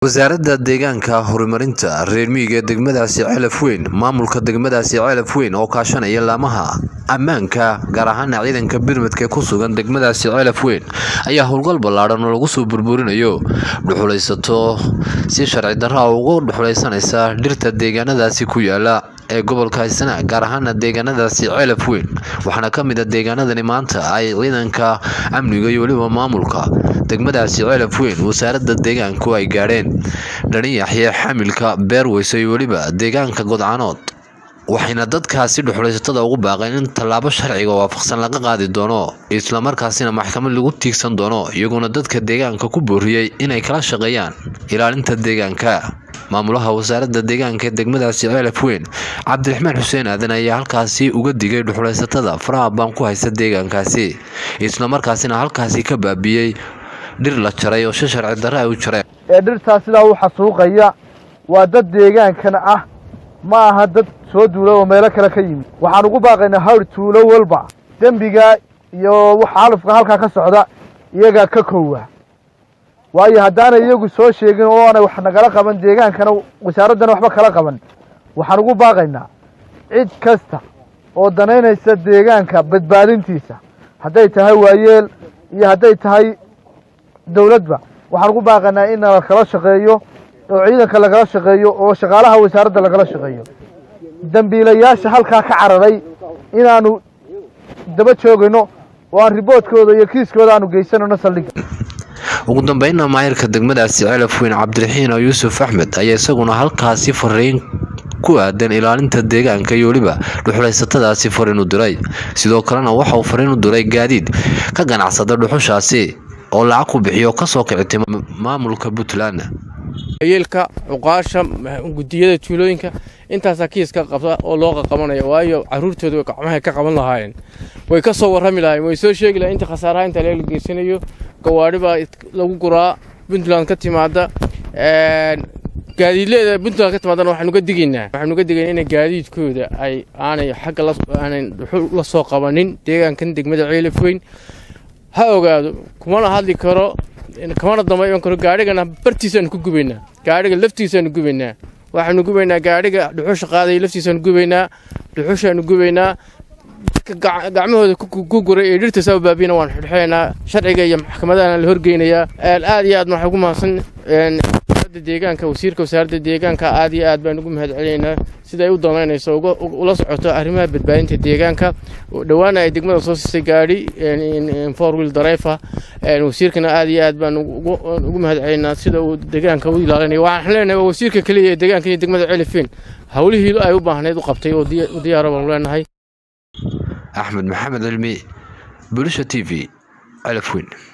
wasaaradda deegaanka horumarinta reer miyiga ee degmadaasi celaf weyn maamulka degmadaasi celaf weyn oo kaashanaya laamaha ammaanka gaar ahaana ciidanka birmadka ee ku sugan degmadaasi celaf weyn ayaa howlgal ballaadhan oo lagu soo burburinayo dhuxulaysato si sharci darra ugu dhuxulaysanaysa dhirta deegaanadaasi ku yaala ee gobolka haysana gaar ahaana deegaanadaasi celaf weyn waxaana ka mid a deegaanadani maanta ay ciidanka amniga iyo weliba maamulka degmadaasi celaf weyn wasaaradda deegaanku ay gaadheen dhaniyaxye xamilka beerweyso iyo weliba deegaanka godcanood waxayna dadkaasi dhuxulaysatada ugu baaqeen in tallaabo sharciga waafaqsan laga qaadi doono islamarkaasina maxkamad lagu tiigsan doono iyaguna dadka deegaanka ku booriyey inay kala shaqeeyaan ilaalinta deegaanka maamulaha wasaaradda deegaanka ee degmadaasi celaf weyn cabdiraxmaan xuseen aadan ayaa halkaasi uga digay dhuxulaysatada faraha baan ku haysta deegaankaasi islamarkaasina halkaasi ka baabiyey dhir la jaray oo si sharci darre ay u jareen ee dhirtaa sidaa u xasuuqaya waa dad deegaankana ah ma aha dad soo duula oo meelo kale ka yimid waxaan ugu baaqaynaa hawr tuulo walba dembiga iyo xaalufka halkaa ka socda iyagaa ka koowa waayo haddaanay iyagu soo sheegin oo aanay wax nagala qaban deegaankana wasaaraddana waxba kala qaban waxaan ugu baaqaynaa cid kasta oo danaynaysa deegaanka badbaadintiisa hadday tahay waayeel iyo hadday tahay dowladba waxaan ugu baaqaynaa in lakala shaqeeyo oo ciidanka lagala shaqeeyo oo shaqaalaha wasaaradda lagala shaqeeyo dembiilayaasha halkaa ka cararay inaanu daba joogayno oo aan riboodkooda iyo kiiskooda aanu geysanayno saldhigga ugu dambeynna maayirka degmadaasi celaf weyn cabdiraxiin oo yuusuf axmed ayaa isaguna halkaasi fariin ku aadan ilaalinta deegaanka iyo weliba dhuxulaysatadaasi fariin u diray sidoo kalena waxa uu fariin u diray gaadiid ka ganacsada dhuxushaasi oo lacag ku bixiyo kasoo kicitay maamulka puntland yeelka cuqaasha gudiyada tuulooyinka intaasaa kiiska qabta oo loo qaqabanaya waayo caruurtooda gacmahay ka qaban lahaayeen way ka soo warrami lahayen way soo sheegi lahayen inta khasaaraha inta leela geysanayo gawaadhi baa lagu guraa puntland ka timaada gaadiidleeda puntland ka timaadana waxaanu ga digaynaa waxaanu ga digaynaa in gaadiidkooda ay aanay xagga aanay dhuxul la soo qabanin deegaankan degmada ceelaf weyn ha ogaado kumana hadli karo kamana damba iman karo gaadhigana bartiisaanu ku gubaynaa gaadhiga laftiisaanu gubaynaa waxaanu gubaynaa gaadhiga dhuxusha qaadaya laftiisaanu gubaynaa dhuxushaanu gubaynaa dadka gacmahooda ku guray ee dhirta saa baabiyana waan xidhxeynaa sharciga iyo maxkamadahana la horgeynayaa aad iyo aad waxaa ugu mahadsan wasaaradda deegaanka wasiirka wasaaradda deegaanka aad iyo aad baan ugu mahad celinaynaa siday u danaynayso ula socoto arrimaha badbaadinta deegaanka dhowaana ay degmada soo siisay gaadhi four wheel dareefa wasiirkana aad iyo aad baan ugu mahad celinaynaa sida uu deegaanka u ilaalinayo waxaan leenahay waa wasiirka keliya ee deegaanka iyo degmada celifeen howlihii ay u baahnayd u qabtay oo diyaara baanu leenahay axmed maxamed cilmi bulisha t v celaf weyn